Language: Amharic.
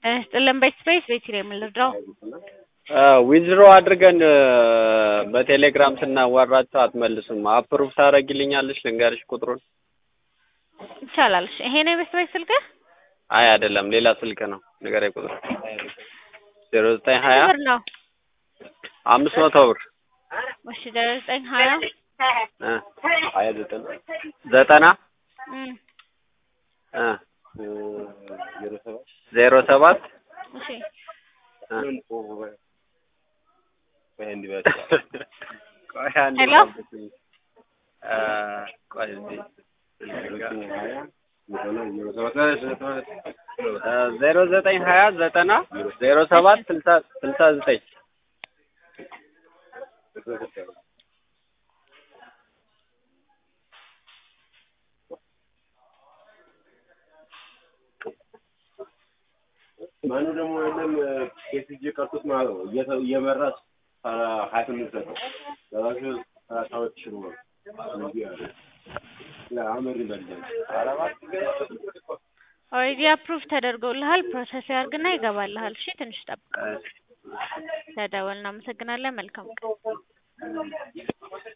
ጤና ይስጥልን በስፔስ ቤት ነው የምንረዳው። ዊዝድሮ አድርገን በቴሌግራም ስናዋራቸው አትመልሱም። አፕሩቭ ታደርጊልኛለሽ? ልንገርሽ ቁጥሩን። ይቻላል። እሺ ይሄ ነው የበስቤት ስልክህ? አይ አይደለም፣ ሌላ ስልክ ነው። ንገረኝ ቁጥሩ። ዜሮ ዘጠኝ ሀያ ብር ነው። አምስት መቶ ብር እሺ ዜሮ ዘጠኝ ሀያ እ ሀያ ዘጠና ዘጠና እም እ ዜሮ ሰባት እሺ ቆይ አንዴ ሄሎ? ጠብቁኝ። እ ቆይ እስኪ እ ዜሮ ዘጠኝ ሀያ ዘጠና ዜሮ ሰባት ስልሳ ስልሳ ዘጠኝ ማኑ ደግሞ የለም ኬስጂ ቀርቶት ማለት ነው እየተ- እየመራ ሀያ ስምንት ሰጠው ለራሱ ሰላሳዎች ሽሩ ነው እንዲህ አለ አመሪ በልጃ ኦልሬዲ አፕሩቭ ተደርጎልሃል። ፕሮሰስ ያርግና ይገባልሃል። እሺ ትንሽ ጠብቅ። ተደወል። እናመሰግናለን። መልካም ቀን